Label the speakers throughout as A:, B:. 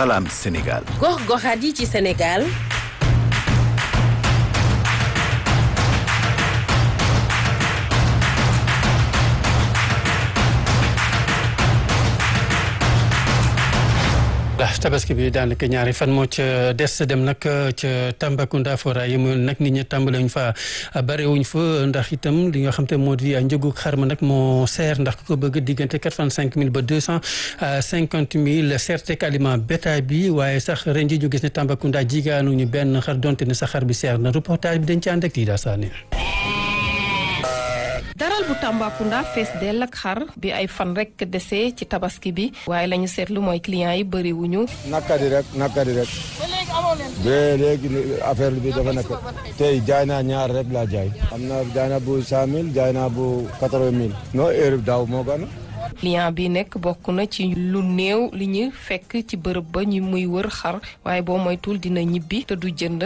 A: Salam Sénégal.
B: gox-goxaat yi ci Sénégal.
C: tabaski bi daanaka ñaari fan moo ca des dem nag ca Tambacounda fora yi mu nag nit ñi tàmbale wuñ fa barewuñ fa ndax itam li nga xam te moo di njëgu xar ma nag moo seer ndax ku ko bëgg diggante quatre vingt cinq mille ba deux cent cinquante mille seerteeg aliment bétail bi waaye sax ren ji ñu gis ne Tambacounda jigaanuñu benn xar donte ne sa xar bi seer na reportage bi dañ ci ànd ak Tida Sané
D: daral bu Tambacounda fees dell ak xar bi ay fan rek dese ci tabaski bi waaye la ñu seetlu mooy clients yi bëri wuñu
E: nakkadi rek nakkadi rek ba léegi affaire bi dafa nekk tey jaay naa ñaar rek laa jaay am na jaay naa bu cent mille jaay naa bu quatre-vingt mille non heure daaw moo gën
D: client bi nekk bokk na ci lu néew li ñu fekk ci bërëb ba ñu muy wër xar waaye boo moytul dina ñibbi te du jënd.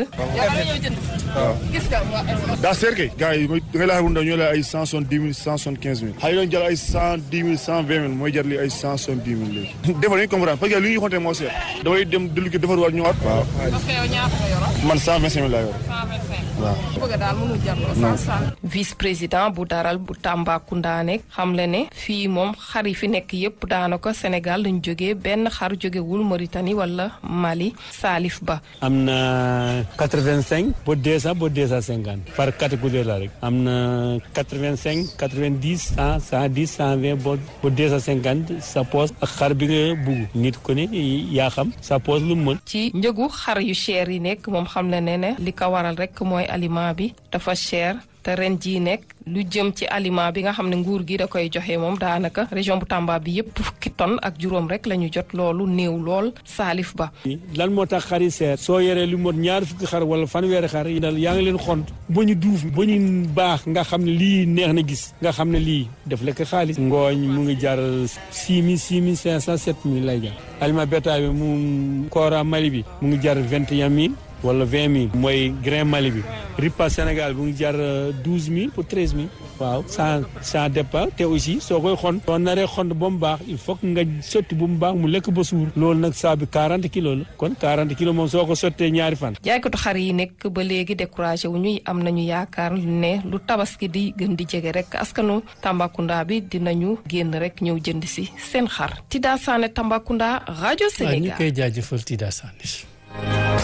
F: waaw daa seer kay gars yi da ngay laaj bu ndaw ñoo la ay cent soixante dix mille cent soixante quinze mille xale yi doon jël ay cent dix mille cent vingt mille mooy jar li ay cent soixante dix mille léegi defar dañuy comprendre parce que li ñuy xonte moo seer damay dem dellu ki defar waat ñëwaat waaw
D: parce que yow ñaata nga yoroon.
F: man cent vingt cinq mille laa yor waaw
D: bëgg daal mënul jar vice président bu daral bu Tambacounda nekk xamle ne fii moom xar yi fi nekk yépp daanaka Sénégal lañ jógee benn xar jógewul Mauritanie wala Mali Salif Ba.
G: am na quatre vingt cinq ba deux cent ba deux cent cinquante par catégorie la rek am na quatre vingt cinq quatre vingt dix cent cent dix cent vingt ba ba deux cent cinquante sa poos ak xar bi nga bugg nit ko ne yaa xam sa poos lu mu mën.
D: ci njëgu xar yu cher yi nekk moom xam le ne ne li ko waral rek mooy aliment bi dafa cher te ren jii nekk lu jëm ci aliment bi nga xam ne nguur gi da koy joxe moom daanaka région bu Tamba bi yépp fukki tonne ak juróom rek la ñu jot loolu néew lool Salif Ba.
G: lan moo tax xar yi seer soo yoree lu mot ñaar fukki xar wala fanweeri xar yi dal yaa ngi leen xont ba ñu duuf ba ñu baax nga xam ne lii neex na gis nga xam ne lii def lekk xaalis ngooñ mu ngi jar six mille six mille cinq cent sept mille lay jar aliment bétail bi mu koora Mali bi mu ngi jar vingt et un mille wala vingt mille mooy grain Mali bi ripa Sénégal bu ngi jar douze mille pour treize mille waaw sans sans départ te aussi soo koy xont soo naree xont ba mu baax il faut que nga sotti bu mu baax mu lekk ba suur loolu nag saa bi quarante kilos la kon quarante kilos moom soo ko sottee ñaari fan
D: jaaykatu xar yi nekk ba léegi découragé wu ñuy am nañu yaakaar ne lu tabaski di gën di jege rek askanu Tambacounda bi dinañu génn rek ñëw jënd si seen xar Tida Sané Tambacounda rajo
C: ñu
D: Sénégal
C: koy jaajëfal Tida Sané